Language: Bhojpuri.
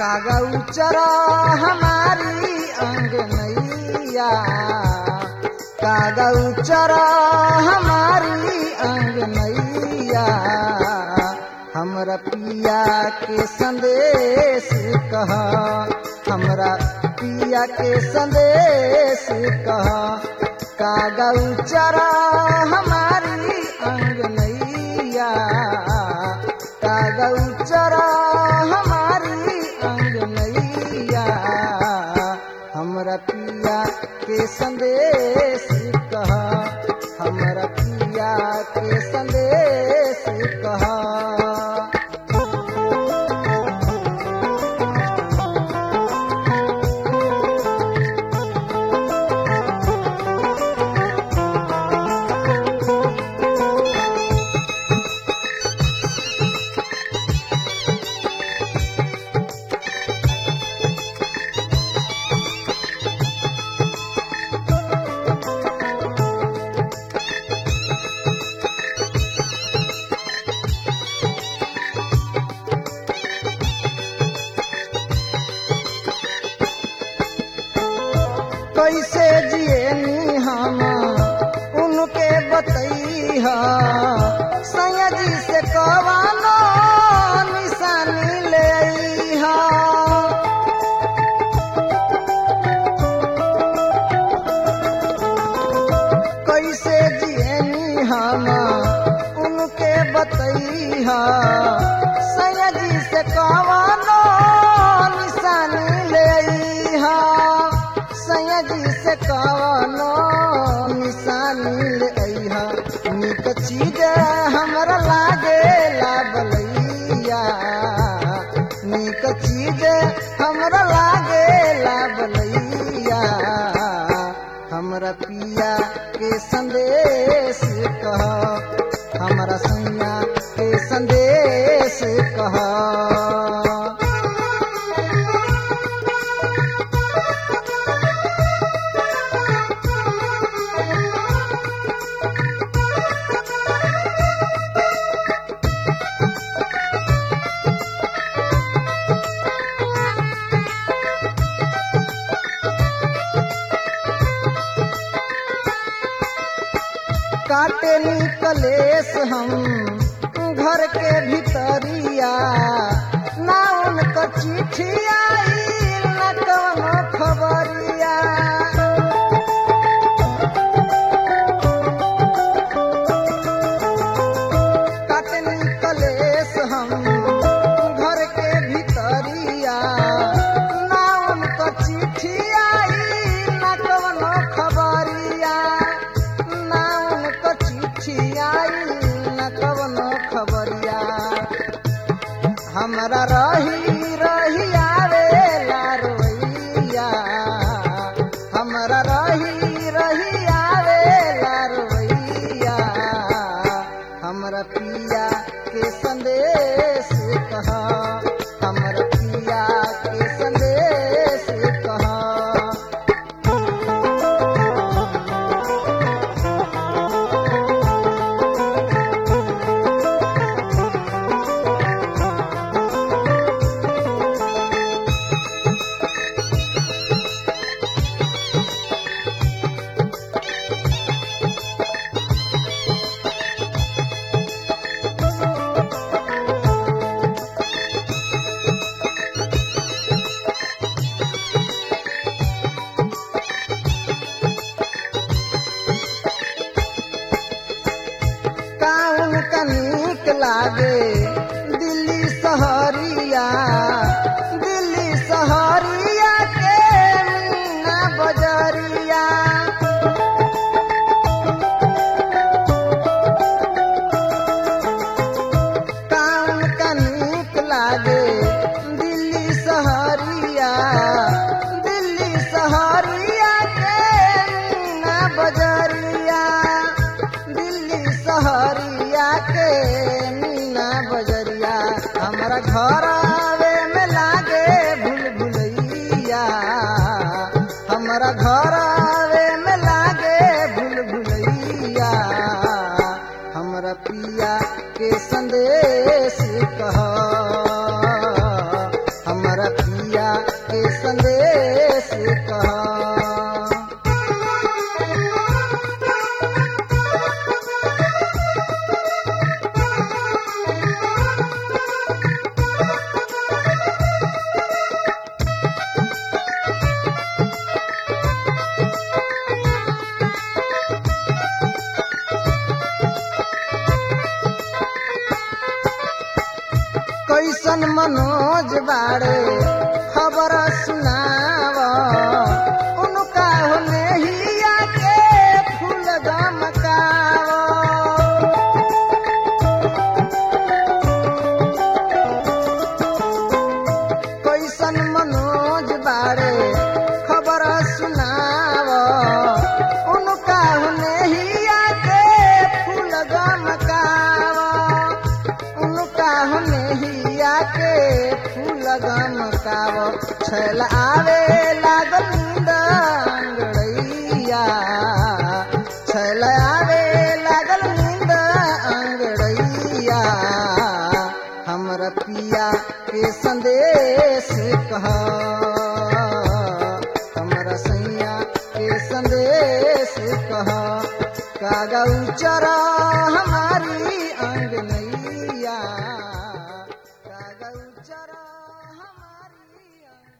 कागा उचरा हमारी अंगनैया कागा उचरा हमारी अंगनैया हमरा पिया के संदेश कह हमरा पिया के संदेश कह कागा उचरा हमारी अंगनैया कागा उचरा हमारी अंगनैया हमरा पिया के संदेश कह हमरा पिया के संदेश कह कैसे जिए हम उनके बतैहा सयाजी से कवानो निशानी ले अइहा कैसे जिए हम उनके बतैहा सयाजी से कवानो निशानी ले अइहा सयाजी से कवनो निशानी ले अइहा निक चीज हमरा लागे लाबलैया निक चीज हमरा लागे लाबलैया हमरा पिया के संदेश कह हमरा सैया के संदेश कह काटे निकलेस हम घर के भीतरिया ना उनकर चिट्ठी आई न कवनो खबरिया काटे निकलेस हम घर के भीतरिया ना उनकर चिट्ठी आई न कवनो खबरिया ना उनकर चिट्ठी आई न कवनो खबरिया हमरा रही रही आवेला रोइया हमरा रही रही आवेला रोइया हमरा पिया के संदेश कह हमरा पिया के संदेश कह काउन कनिक लागे दिल्ली सहरिया दिल्ली सहरिया के मीना बजरिया काउन कनिक लागे दिल्ली सहरिया दिल्ली सहरिया के मीना बजरिया दिल्ली सहरिया के मीना बजरिया हमारा घर आवे में लागे भूल भुलैया हमारा घर आवे में लागे भूल भुलैया हमरा पिया के संदेश कह हमरा पिया कैसन मनोज बाड़े खबर सुनाव उनका होने ही आके फूल गमकाव कैसन मनोज बाड़े खबर सुनाव उनका होने ही आके फूल गमकाव उनका होने ही आके फूल गमकाव छैल आवे लागल नींद अंगड़ैया छैल आवे लागल नींद अंगड़ैया हमर पिया के संदेश कह हमरा सैया के संदेश कह कागा उचरा हमारी अंग नैया कागा उचरा हमारी